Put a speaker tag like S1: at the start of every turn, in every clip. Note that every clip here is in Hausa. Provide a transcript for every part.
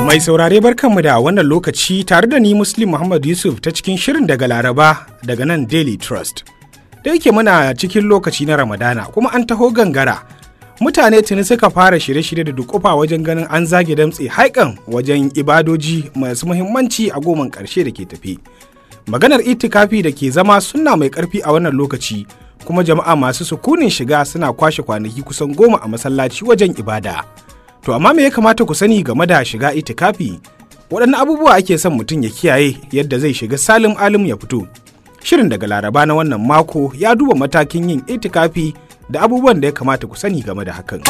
S1: Mai saurare barkanmu da wannan lokaci tare da ni Muslim Muhammad Yusuf ta cikin shirin daga Laraba daga nan Daily Trust. Da yake muna cikin lokaci na Ramadana kuma an taho gangara. Mutane tuni suka fara shirye-shirye da dukufa wajen ganin an zage damtse haikan wajen ibadoji masu muhimmanci a goman ƙarshe da ke tafi. Maganar itikafi da ke zama sunna mai ƙarfi a wannan lokaci kuma jama'a masu sukunin shiga suna kwashe kwanaki kusan goma a masallaci wajen ibada. To amma me ya kamata ku sani game da shiga itikafi? Waɗanne abubuwa ake son mutum ya kiyaye yadda zai shiga salim alim ya fito. Shirin daga Laraba na wannan mako ya duba matakin yin itikafi da abubuwan da ya kamata ku sani game da hakan.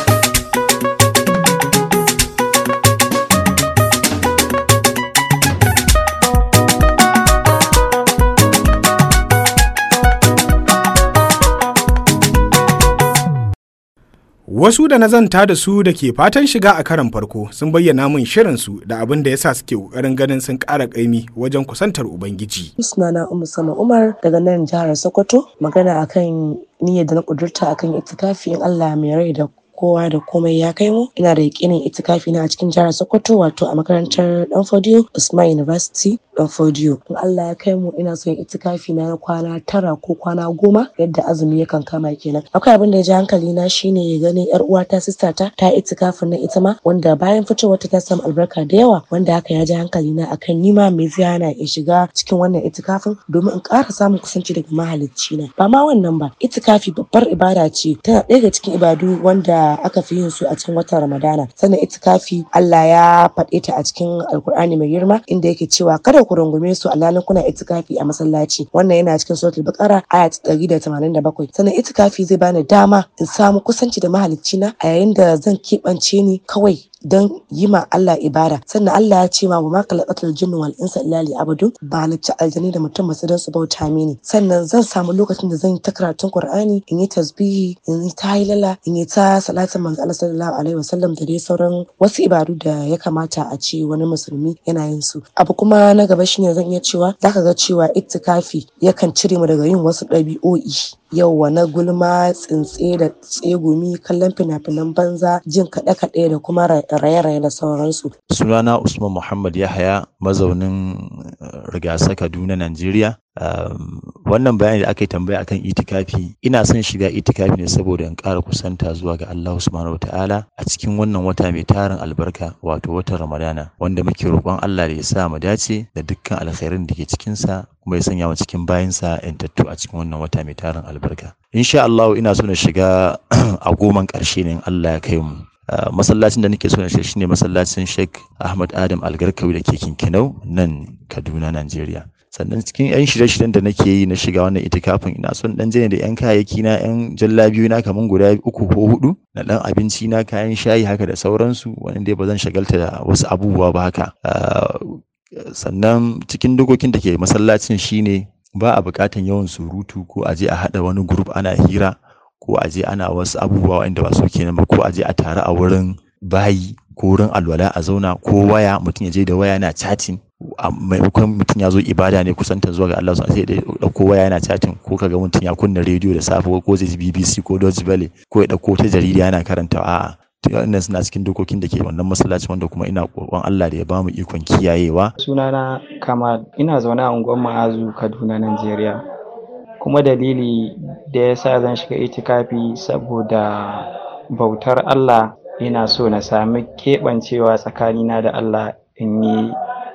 S1: Wasu da na zanta da su da ke fatan shiga a karan farko sun bayyana min shirinsu da abin da yasa suke ƙoƙarin ganin sun ƙara ƙaimi wajen kusantar Ubangiji.
S2: Sunana Ummu Sama Umar daga nan jihar Sokoto magana akan niyyar da na ƙudurta akan itikafi in Allah mai rai da kowa da komai ya kai mu ina da yakinin itikafi na a cikin jihar Sokoto wato a makarantar Danfodiyo Usman University Danfodiyo in Allah ya kai mu ina so yin itikafi na kwana tara ko kwana goma yadda azumi yakan kama kenan akwai abin da ya ji hankali na shine ya gani yar uwata sista ta ta itikafin na ita ma wanda bayan fitowar ta samu albarka da yawa wanda haka ya ji hankali na akan nima mai zai hana in shiga cikin wannan itikafin domin in ƙara samun kusanci daga mahalicci na ba ma wannan ba itikafi babbar ibada ce tana ɗaya daga cikin ibadu wanda aka fi yin su a cikin watan Ramadana. Sannan itikafi Allah ya faɗe ta a cikin Alkur'ani mai girma inda yake cewa kada ku rungume su alhalin kuna itikafi a masallaci. Wannan yana cikin suratul Baqara aya ta 187. Sannan itikafi zai bani dama in samu kusanci da mahalicci na a yayin da zan keɓance ni kawai don yi ma Allah ibada sannan Allah ya ce ma wa maka laqatul jinni wal insa illa li abudun ba na ci aljani da mutum masu don su bauta mini sannan zan samu lokacin da zan yi ta karatun Qur'ani in yi tasbihi in yi ta hilala in yi ta salatin manzo Allah sallallahu alaihi wasallam da dai sauran wasu ibadu da ya kamata a ce wani musulmi yana yin su abu kuma na gaba shine zan iya cewa zaka ga cewa ittikafi yakan cire mu daga yin wasu ɗabi'o'i yauwa na gulma tsintse da tsegumi kallon fina-finan banza jin kaɗe-kaɗe da kuma raye-raye da sauransu.
S3: sunana usman muhammad yahaya mazaunin rigasa kaduna najeriya Um, wannan bayani da aka yi tambaya akan itikafi ina son shiga itikafi ne saboda in ƙara kusanta zuwa ga Allah subhanahu ta'ala a cikin wannan wata mai tarin albarka wato watan Ramadana wanda muke roƙon Allah da ya sa mu dace da dukkan alkhairin da ke cikin sa kuma ya sanya mu cikin bayinsa yantattu a cikin wannan wata mai tarin albarka insha Allah ina so na shiga a goman ƙarshe ne in Allah ya kai mu Uh, masallacin da nake so na shi shine masallacin Sheikh Ahmad Adam Algarkawi da ke Kinkinau nan Kaduna Najeriya sannan cikin yan shirye-shiryen da nake yi na shiga wannan itikafin ina son dan jane da yan kayayyaki na yan jallabiyu na kaman guda uku ko hudu na dan abinci na kayan shayi haka da sauransu wanda dai ba zan shagalta da wasu abubuwa ba haka uh, sannan cikin dokokin da ke masallacin shine ba a buƙatan yawan surutu ko a je a haɗa wani group ana hira ko a je ana wasu abubuwa wanda ba su kenan ba ko a je a tare a wurin bayi ko wurin alwala a zauna ko waya mutum ya je da waya yana chatting a maimakon mutum ya zo ibada ne kusanta zuwa ga Allah sai da dauko waya yana chatting ko kaga mutum ya kunna rediyo da safe ko zai ji BBC ko Deutsche Welle ko ya dauko ta jarida yana karanta a'a wannan suna cikin dokokin da ke wannan masallaci wanda kuma ina kokon Allah da ya bamu ikon kiyayewa
S4: sunana Kamal ina zaune a unguwar Ma'azu Kaduna Najeriya kuma dalili da ya sa zan shiga itikafi saboda bautar Allah ina so na sami keɓancewa tsakanina da Allah in yi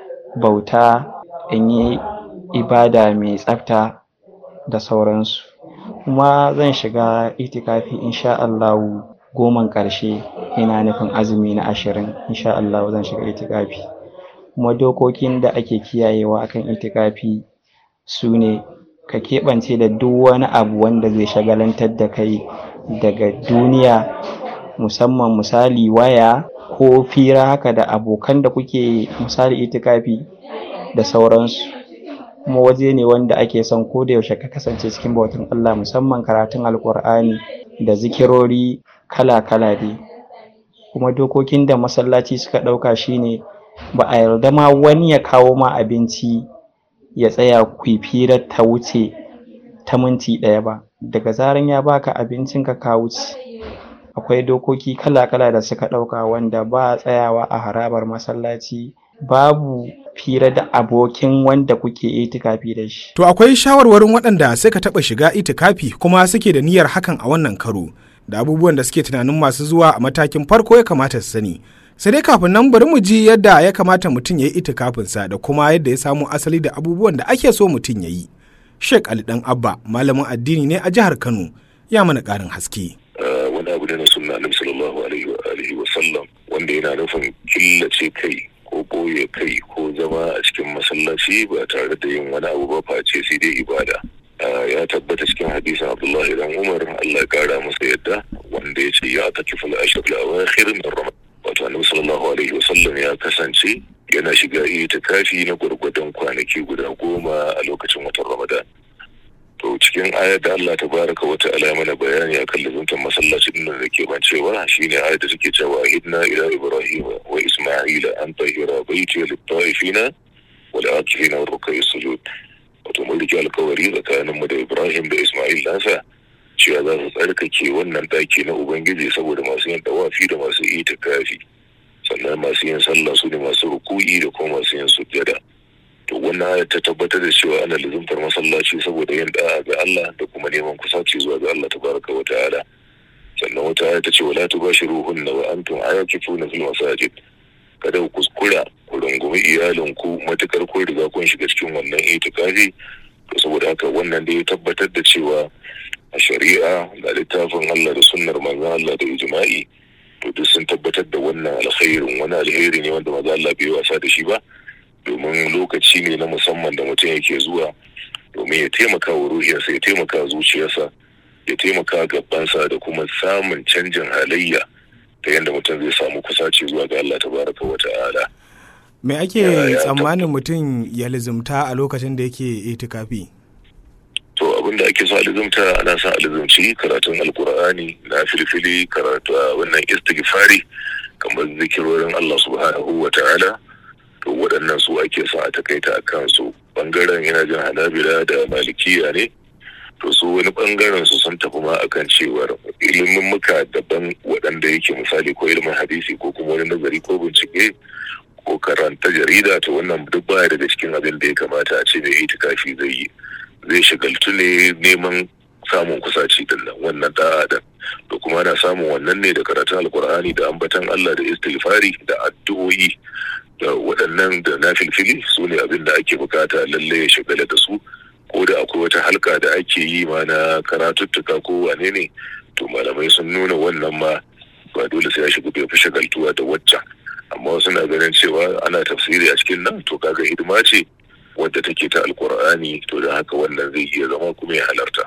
S4: bauta in yi ibada mai tsafta da sauransu kuma zan shiga itikafi insha Allahu goman ƙarshe ina nufin azumi na ashirin insha Allahu zan shiga itikafi kuma dokokin da ake kiyayewa akan itikafi su ne ka keɓance da duk wani abu wanda zai shagalantar da kai daga duniya musamman misali waya ko fira haka da abokan da kuke misali itikafi da sauransu kuma waje ne wanda ake son ko da yaushe ka kasance cikin bautan Allah musamman karatun alkur'ani da zikirori kala-kala dai kuma dokokin da masallaci suka ɗauka shine ba a yarda ma wani ya kawo ma abinci ya tsaya firar ta wuce ta minti ɗaya ba daga zaran ya baka abincin ka ka wuce akwai dokoki kala-kala da suka ɗauka wanda ba tsayawa a harabar masallaci babu fira da abokin wanda kuke itikafi da shi.
S1: To akwai shawarwarin waɗanda suka taɓa shiga itikafi kuma suke da niyyar hakan a wannan karo da abubuwan da suke tunanin masu zuwa a matakin farko ya kamata su sani. Sai dai kafin nan bari mu ji yadda ya kamata mutum ya yi itikafinsa da kuma yadda ya samu asali da abubuwan da ake so mutum ya yi. Sheikh Ali Dan Abba malamin addini ne a jihar Kano ya mana ƙarin haske.
S5: Wani abu ne na sunna Annabi sallallahu alaihi wa sallam wanda yana nufin killace kai ko boye kai ko zama a cikin masallaci ba tare da yin wani abu ba face sai dai ibada ya tabbata cikin hadisin abdullahi dan umar allah kara masa yadda wanda ya ce ya taki fil ashr al awakhir min ramadan wato annabi sallallahu alaihi wasallam ya kasance yana shiga itikafi na gurgurdan kwanaki guda goma a lokacin watan ramadan to cikin ayar da Allah tabaraka wa ta'ala mana bayani akan lazuntan masallacin nan da ke bancewa shine ayar da take cewa hidna ila ibrahim wa isma'ila an tahira baiti lit ta'ifina wal akifina wa ruk'i sujud wato mun rike alkawari tsakanin mu da ibrahim da isma'il nasa cewa za su tsarkake wannan daki na ubangiji saboda masu yin dawafi da masu itikafi sannan masu yin sallah su ne masu ruku'i da kuma masu yin sujjada to wannan ta tabbatar da cewa ana lizumtar masallaci saboda yin da'a ga Allah da kuma neman kusaci zuwa ga Allah tabaraka wa ta'ala sannan wata aya ta ce wala tubashiruhunna wa antum aakifuna fil masajid kada ku kuskura ku rungumi iyalinku matukar kun riga kun shiga cikin wannan itikafi to saboda haka wannan da ya tabbatar da cewa a shari'a da littafin Allah da sunnar manzon Allah da ijma'i to duk sun tabbatar da wannan alkhairin wani alheri ne wanda manzon Allah bai wasa da shi ba domin lokaci ne na musamman da mutum yake zuwa domin ya taimaka wa ruhiyarsa ya taimaka zuciyarsa ya taimaka gabansa da kuma samun canjin halayya ta yadda mutum zai samu kusaci zuwa ga Allah tabaraka wa ta'ala.
S1: Me ake tsammanin mutum ya lizumta a lokacin da yake itikafi?
S5: To abin da ake so a lizumta ana son a lizumci karatun alkur'ani na filfili karatu a wannan istighfari kamar zikirorin Allah subhanahu wa ta'ala to waɗannan su ake son a takaita a kansu bangaren yana jin hanabila da malikiya ne to su wani bangaren su sun tafi ma akan cewar ilimin muka daban waɗanda yake misali ko ilimin hadisi ko kuma wani nazari ko bincike ko karanta jarida to wannan duk baya daga cikin abin da ya kamata a ce mai itikafi zai yi zai shagaltu ne neman samun kusaci din nan wannan da adam to kuma ana samun wannan ne da karatun alkur'ani da ambatan Allah da istighfari da addu'o'i da waɗannan da na filfili su ne abin da ake bukata lalle ya shagala da su ko da akwai wata halka da ake yi ma na karatuttuka ko wane ne to malamai sun nuna wannan ma ba dole sai ya shiga bai fi shagaltuwa da waccan amma wasu na ganin cewa ana tafsiri a cikin nan to kaga hidima ce wadda take ta alkur'ani to da haka wannan zai iya zama kuma ya halarta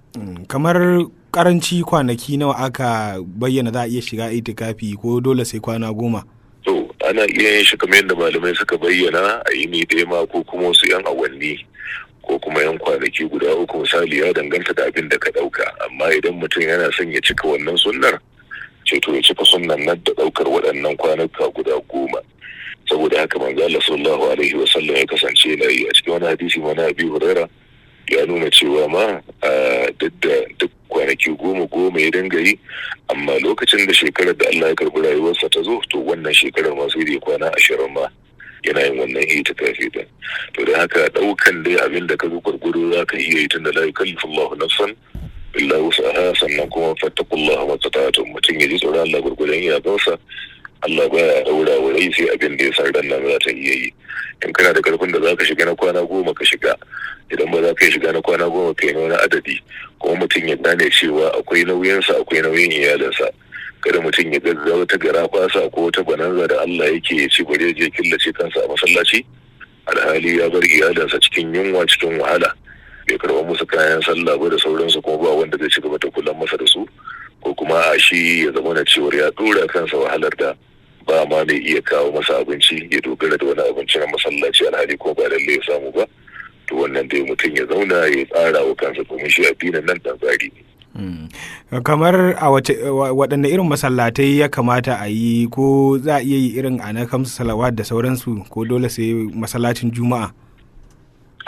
S1: kamar karanci kwanaki nawa aka bayyana za a iya shiga itikafi ko dole sai kwana goma
S5: to ana iya yin shi kamar yadda malamai suka bayyana a yini ɗaya ma ko kuma wasu yan awanni ko kuma yan kwanaki guda uku misali ya danganta da abin da ka ɗauka amma idan mutum yana son ya cika wannan sunnar ce to ya cika sunnan nan da ɗaukar waɗannan kwanuka guda goma saboda haka manzo Allah sallallahu alaihi wa sallam ya kasance yana yi a cikin wani hadisi ma na Abi Huraira ya nuna cewa ma duk da duk kwanaki goma goma ya dinga yi amma lokacin da shekarar da Allah ya karbi rayuwarsa ta zo to wannan shekarar ma sai da kwana ashirin ma yana yin wannan itikafi din to da haka daukan dai abin da ka zo gurguru za ka iya yi tunda la yukallifu Allahu nafsan illa wusaha sannan kuma fattakullaha mastata'tum mutum ya ji tsoron Allah gurgurun iyakansa Allah baya daura wa rai sai abin da ya san ran nan za ta iya yi in kana da karfin da zaka shiga na kwana goma ka shiga idan ba za ka shiga na kwana goma kai na wani adadi kuma mutum ya gane cewa akwai nauyinsa akwai nauyin iyalinsa kada mutum ya gaggawa wata gara kwasa ko wata bananza da Allah yake ya ce bari je killace kansa a masallaci alhali ya bar iyalinsa cikin yunwa cikin wahala bai karɓa musu kayan sallah ba da sauransu kuma ba wanda zai ci gaba da kula masa da su ko kuma a shi ya zama na cewar ya dora kansa wahalar da ba ma mai iya kawo masa abinci ya dogara da wani abinci na masallaci alhali ko ba lalle ya samu ba to wannan dai mutum ya zauna ya tsara wa kansa domin shi addinin nan dan tsari ne.
S1: kamar a waɗanne irin masallatai ya kamata a yi ko za a iya yi irin a na kamsu salawat da sauransu ko dole sai masallacin juma'a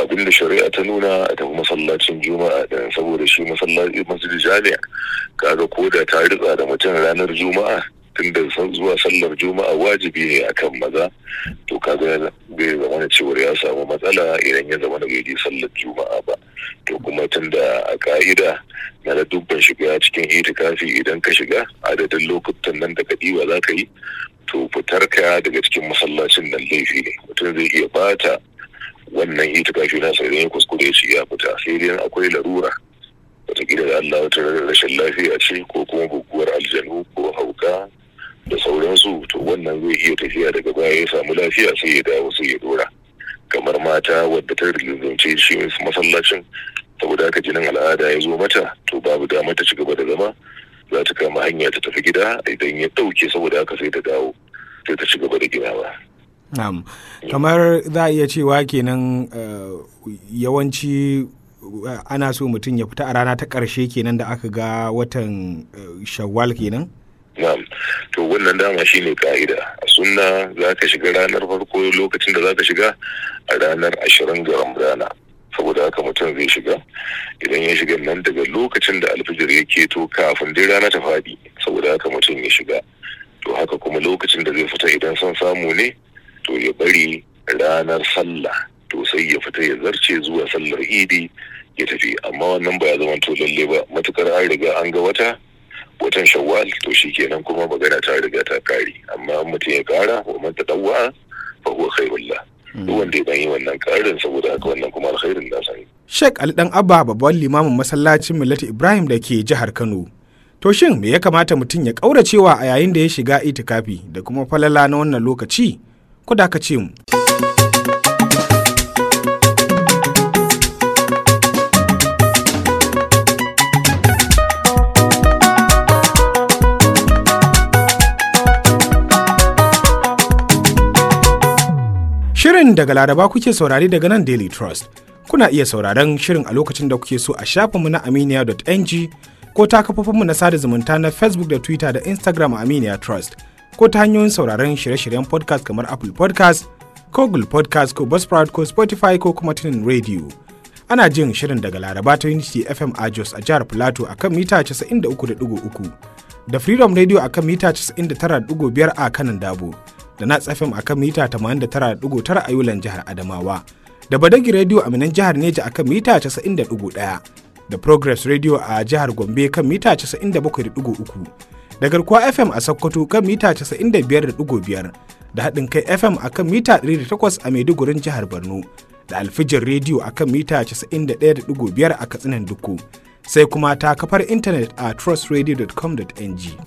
S5: abin da shari'a ta nuna a tafi masallacin juma'a da saboda shi masallaci masjid jami'a kaga ko da ta ritsa da mutum ranar juma'a tun da zuwa sallar juma'a wajibi ne akan maza to kaga bai zama da cewar ya samu matsala idan ya zama da bai je sallar juma'a ba to kuma tun da a ka'ida na da dubban shiga cikin itikafi idan ka shiga adadin lokutan nan da ka ɗiba za ka yi to fitar ka daga cikin masallacin nan laifi ne mutum zai iya bata wannan itikafi na sai ya kuskure shi ya fita sai dai akwai larura wataƙila da Allah wata rashin lafiya ce ko kuma guguwar aljanu ko hauka da sauransu to wannan zai iya tafiya daga baya ya samu lafiya sai ya dawo sai ya dora kamar mata wadda ta rinzance shi masallacin saboda haka jinin al'ada ya zo mata to babu damar ta ci gaba da zama za ta kama hanya ta tafi gida idan ya ɗauke saboda haka sai ta dawo sai ta ci gaba da ginawa.
S1: Na'am. kamar za a iya cewa kenan yawanci ana so mutum ya fita a rana ta ƙarshe kenan da aka ga watan shawwal kenan?
S5: Na'am, to wannan dama shi ne ka'ida. A sunna za ka shiga ranar farko lokacin da za ka shiga a ranar ashirin ga Ramadana. Saboda haka mutum zai shiga, idan ya shiga nan daga lokacin da alfijir ya keto kafin dai rana ta faɗi, saboda haka mutum ya shiga. To haka kuma lokacin da zai fita idan son samu ne, to ya bari ranar sallah, to sai ya fita ya zarce zuwa sallar idi ya tafi, amma wannan ba ya zama to lalle ba, matukar an riga an ga wata, watan shawwal to shi kenan kuma magana ta riga ta kare amma mutum ya kara wa man tadawwa fa huwa khairullah duk wanda ya yi wannan karin saboda haka wannan kuma alkhairin da sani
S1: Sheikh Ali Dan Abba babban limamin masallacin Millati Ibrahim da ke jihar Kano to shin me ya kamata mutum ya kauracewa a yayin da ya shiga itikafi da kuma falala na wannan lokaci ku da ka ce mu Shirin daga Laraba kuke saurari daga nan Daily Trust. Kuna iya sauraron shirin a lokacin da kuke so a shafinmu na aminiya.ng ko ta kafofinmu na sada zumunta na Facebook da Twitter da Instagram a Aminiya Trust ko ta hanyoyin sauraron shirye-shiryen podcast kamar Apple podcast ko Google podcast ko Buzzsprout ko Spotify ko kuma tunin radio. Ana jin shirin daga Laraba ta Unity FM a Jos a jihar Plateau a kan mita 93.3 da Freedom Radio a kan mita 99.5 a kanan Dabo. da Nats FM a kan mita 89.9 a Yulan jihar Adamawa, da Badagi Radio a Minan jihar Neja a kan mita 90.1, da Progress Radio a jihar Gombe kan mita 97.3, da Garkuwa FM a Sokoto kan mita 95.5, da haɗin kai FM a kan mita 108 a Maidugurin jihar Borno, da Alfijin Radio a kan mita 91.5 a Katsinan Duku, sai kuma ta kafar intanet a trustradio.com.ng.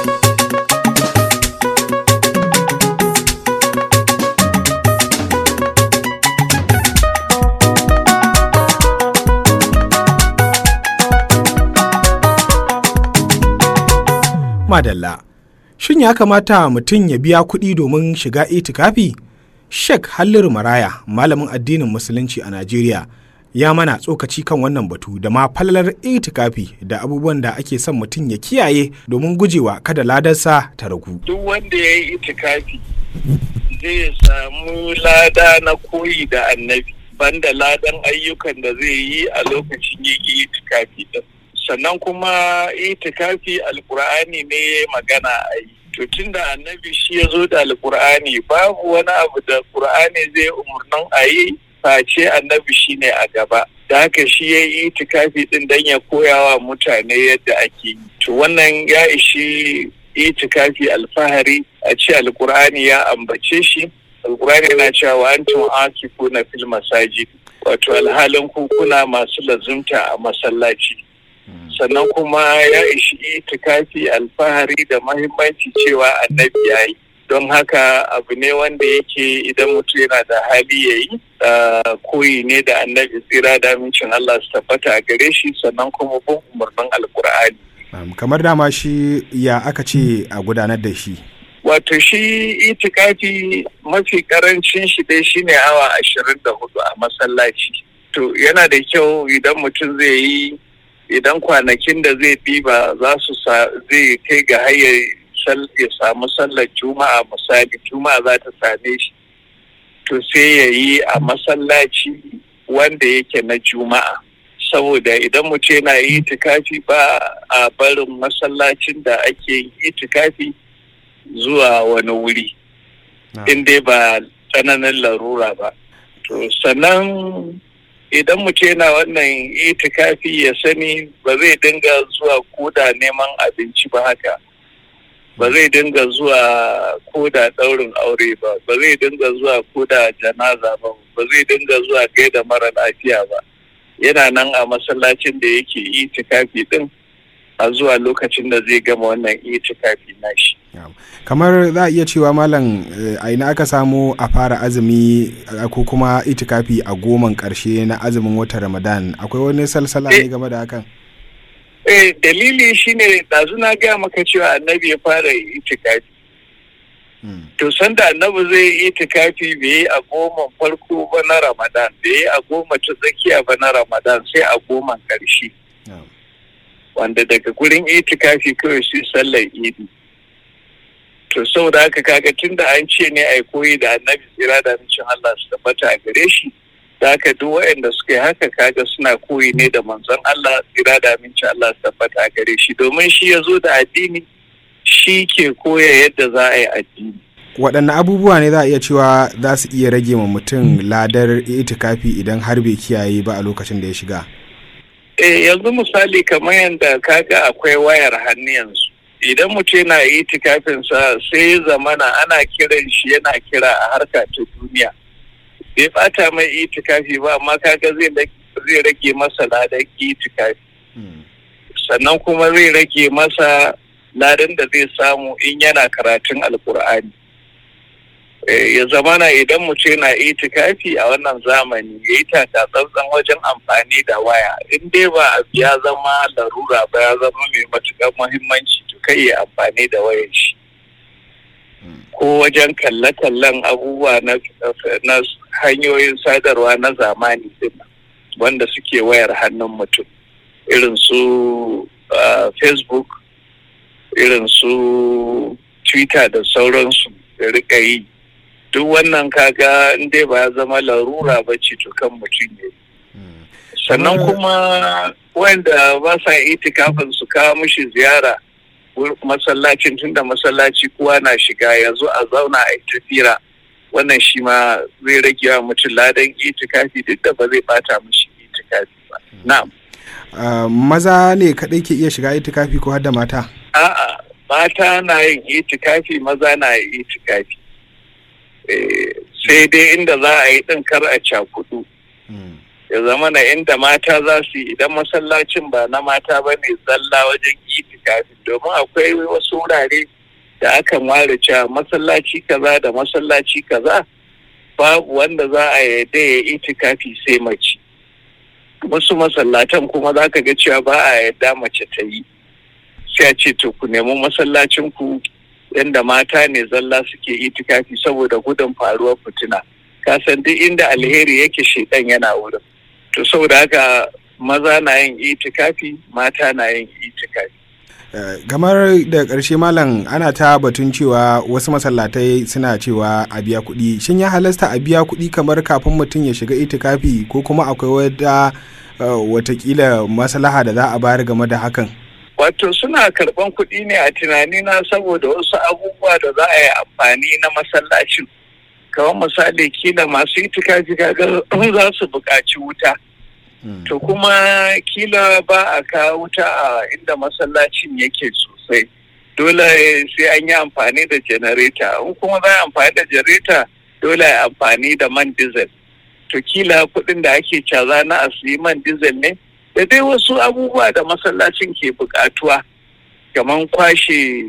S1: madalla. Shin ya kamata mutum ya biya kuɗi domin shiga itikafi? Sheikh Halliru Maraya, malamin addinin Musulunci a Najeriya, ya mana tsokaci kan wannan batu da ma falalar itikafi da abubuwan da ake son mutum ya kiyaye domin gujewa kada ladarsa ta ragu.
S6: Duk wanda ya yi itikafi zai samu lada na koyi da annabi, banda ladan ayyukan da zai yi a lokacin yin itikafi din. sannan kuma itikafi alkur'ani ne magana a yi to tun da annabi shi ya zo da alkur'ani babu wani abu da kur'ani zai umarnin a yi face annabi shi ne a gaba da haka shi ya yi itikafi din don ya koya wa mutane yadda ake yi to wannan ya ishi itikafi alfahari a ce alkur'ani ya ambace shi alkur'ani yana cewa antum akifuna fil masajid wato alhalin kuna masu lazumta a masallaci sannan kuma ya ishi itikafi alfahari da mahimmanci cewa annabi ya yi don haka abu ne wanda yake idan mutum yana da hali ya yi koyi ne da annabi tsira da amincin Allah su tabbata a gare shi sannan kuma bin umarnin alkur'ani
S1: kamar dama shi ya aka ce a gudanar da shi
S6: wato shi itikafi mafi karancin shi dai shine awa ashirin da hudu a masallaci to yana da kyau idan mutum zai yi idan kwanakin da zai bi ba za su zai kai ga hayar ya samu sallar juma'a misali juma'a za ta same shi to sai ya yi a masallaci wanda yake na juma'a saboda idan mutum yana yi itikafi ba a barin masallacin da ake yin itikafi zuwa wani wuri in dai ba tsananin larura ba to sannan idan mutum yana wannan itikafi ya sani ba zai dinga zuwa koda neman abinci ba haka ba zai dinga zuwa koda ɗaurin aure ba ba zai dinga zuwa koda janaza ba ba zai dinga zuwa gaida mara lafiya ba yana nan a masallacin da yake itikafi din a zuwa lokacin da zai gama wannan itikafi nashi
S1: kamar za a iya cewa malam a ina aka samu a fara azumi ko kuma itikafi a goman karshe na azumin watan ramadan akwai wani salsala ne game da hakan
S6: eh dalili shine ɗazu na gaya maka cewa annabi ya fara itikafi to sanda annabi zai yi itikafi bai yi a goma farko ba na ramadan bai yi a goma ta tsakiya ba na ramadan sai a goman karshe wanda daga gurin itikafi kawai sai sallar idi to saboda haka kaga tun da an ce ne a koyi da annabi tsira da amincin Allah su tabbata a gare shi da haka duk waɗanda suka yi haka kaga suna koyi ne da manzon Allah tsira da amincin Allah su tabbata a gare shi domin shi ya zo da addini shi ke koya yadda za a yi addini
S1: waɗanne abubuwa ne za a iya cewa za su iya rage ma mutum ladar itikafi idan har bai kiyaye ba a lokacin da ya shiga
S6: eh yanzu misali kamar yadda kaga akwai wayar hannu yanzu idan mutum yana itikafinsa sai ya zamana ana kiran shi yana kira a harka ta duniya bai bata mai itikafi ba amma kaga zai rage masa ladan itikafi sannan kuma zai rage masa ladan da zai samu in yana karatun alkur'ani ya zamana idan mutum yana itikafi a wannan zamani ya yi taka tsantsan wajen amfani da waya in dai ba abu ya zama larura ba ya zama mai matuƙar muhimmanci to kai ya amfani da wayar shi ko wajen kalle-kallen abubuwa na hanyoyin sadarwa na zamani din wanda suke wayar hannun mutum irin su facebook irin su twitter da sauransu da rika yi duk wannan kaga dai ba ya zama larura ba ce to kan mutum ne sannan kuma wanda ba sa itikafin su kawo mishi ziyara masallacin tunda masallaci kowa na shiga yanzu a zauna a tafira wannan shi ma zai rage wa mutum ladan itikafi duk da ba zai bata mishi itikafi ba na'am
S1: maza ne kaɗai ke iya shiga itikafi ko har da mata
S6: a'a mata na yin itikafi maza na yin itikafi sai dai inda za a yi ɗin kar a cakudu ya zama na inda mata za su yi idan masallacin ba na mata ba ne zalla wajen itikafi domin akwai wasu wurare da akan ware cewa masallaci kaza da masallaci kaza babu wanda za a yarda ya itikafi sai mace wasu masallatan kuma za ka ga cewa ba a yarda mace ta yi sai a ce to ku nemi masallacin ku yadda mata ne zalla suke itikafi saboda gudun faruwar fitina ka san duk inda alheri yake shedan yana wurin to saboda haka maza na yin itikafi mata na yin itikafi
S1: kamar da ƙarshe malam ana ta batun cewa wasu masallatai suna cewa a biya kuɗi shin ya halasta a biya kuɗi kamar kafin mutum ya shiga itikafi ko kuma akwai wata watakila maslaha da za a bayar game da hakan
S6: wato suna karban kuɗi ne a tunanina saboda wasu abubuwa da za a yi amfani na masallacin kamar misali kila masu itikafi kaga za su buƙaci wuta to kuma kila ba a kawo wuta a inda masallacin yake sosai dole sai an yi amfani da janareta in kuma za a amfani da janareta dole a amfani da man diesel to kila kuɗin da ake caza na a siyi man diesel ne da dai wasu abubuwa da masallacin ke buƙatuwa kamar kwashe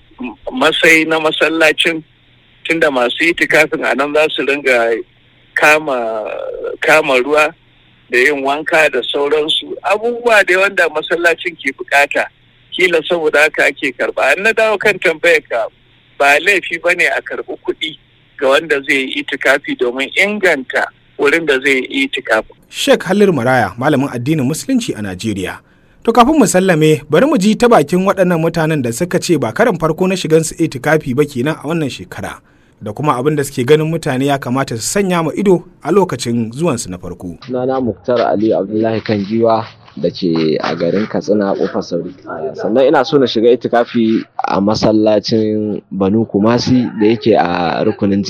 S6: masai na masallacin tunda masu itikafin a nan za su ringa kama kama ruwa da yin wanka da sauransu abubuwa da wanda masallacin ke bukata kila saboda haka ake karba an na dawo kan tambayar ka ba laifi ba ne a karbi kuɗi ga wanda zai yi itikafi domin inganta wurin da zai yi itikafi.
S1: Sheikh Halil Maraya malamin addinin musulunci a Najeriya. To kafin mu sallame bari mu ji ta bakin waɗannan mutanen da suka ce ba karan farko na shigan su itikafi ba kenan a wannan shekara. da kuma abin da suke ganin mutane ya kamata su sanya ma ido a lokacin zuwansu na farko.
S7: Sunana Muktar Ali Abdullahi kan giwa da ke a garin Katsina kofar Sauri. Sannan ina so na shiga itikafi a masallacin Banu Kumasi da yake a rukunin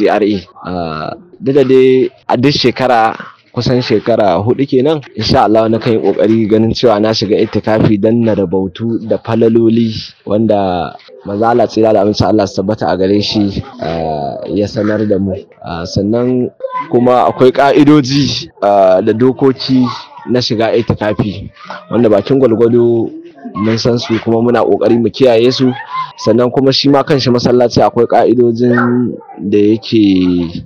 S7: GRA. Duk da dai a duk shekara kusan shekara hudu kenan insha Allah na kan yi kokari ganin cewa na shiga itikafi dan na rabautu da falaloli wanda maza Allah tsira da amince Allah su tabbata a gare shi ya sanar da mu sannan kuma akwai ka'idoji da dokoki na shiga itikafi wanda bakin gwalgwado mun san su kuma muna kokari mu kiyaye su sannan kuma shi ma kanshi masallaci akwai ka'idojin da yake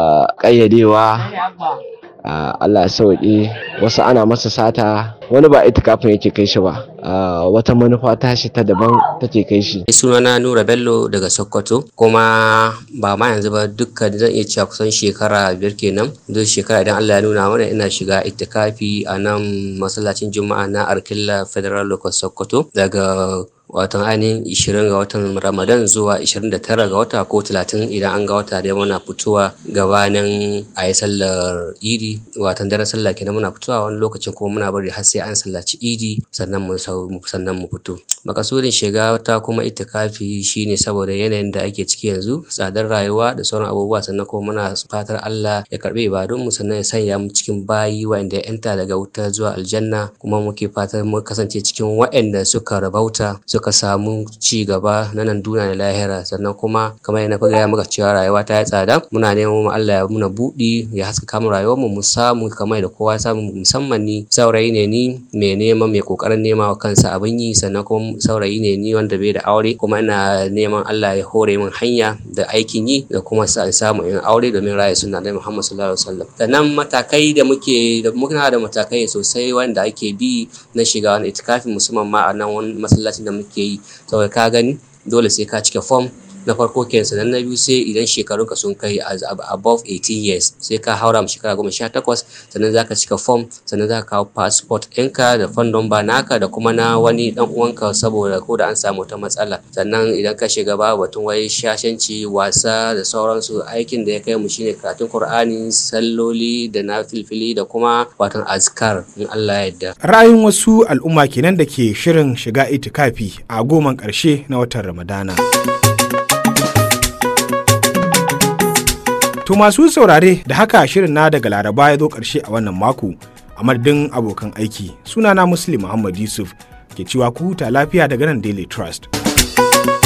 S7: ƙayyadewa Allah ya sauƙi wasu ana masa sata wani ba itikafin yake kai shi ba wata manufa tashi ta daban take kai shi
S8: sunana Nura Bello daga Sokoto kuma ba ma yanzu ba dukkan zan iya cewa kusan shekara biyar kenan duk shekara idan Allah ya nuna mana ina shiga itikafi a nan masallacin Juma'a na Arkilla Federal Local Sokoto daga watan ainihin 20 ga watan ramadan zuwa 29 ga wata ko 30 idan an ga wata dai muna fitowa gabanin a yi sallar idi watan daren sallah kenan muna fitowa wani lokacin kuma muna bari har sai an sallaci idi sannan mu sannan mu fito makasudin shiga ta kuma itikafi shine saboda yanayin da ake ciki yanzu tsadar rayuwa da sauran abubuwa sannan kuma muna fatar Allah ya karbi ibadunmu sannan ya sanya mu cikin bayi wa'anda ya yanta daga wuta zuwa aljanna kuma muke fatar mu kasance cikin wa'anda suka rabauta suka samu ci gaba na nan duniya da lahira sannan kuma kamar yana gaya maka cewa rayuwa ta yi tsada muna neman Allah ya muna buɗi ya haskaka mu rayuwar mu mu samu kamar da kowa samu musamman ni saurayi ne ni mai neman mai kokarin nema wa kansa abin yi sannan kuma saurayi ne ni wanda bai da aure kuma ina neman Allah ya hore min hanya da aikin yi da kuma samu in aure domin raya sunna da Muhammad sallallahu alaihi wasallam sannan matakai da muke da muna da matakai sosai wanda ake bi na shiga wani itikafi musamman ma a nan wani masallacin da muke ke yi saboda ka gani dole sai ka cike form na farko kenan sannan na biyu sai idan shekarunka sun kai above 18 years sai ka haura mu shekara goma sha takwas sannan za ka cika form sannan za ka kawo passport ɗinka da phone number naka da kuma na wani ɗan uwanka saboda ko da an samu wata matsala sannan idan ka shiga babu batun wai shashanci wasa da sauransu aikin da ya kai mu shine karatun Qur'ani salloli da na filfili da kuma watan azkar in Allah ya yarda
S1: Ra'ayin wasu al'umma kenan da ke shirin shiga itikafi a goman ƙarshe na watan Ramadana. To masu saurare da haka shirin na daga Laraba ya zo ƙarshe a wannan mako a madadin abokan aiki sunana Muslim Muhammad Yusuf ke cewa ku huta lafiya daga nan Daily Trust.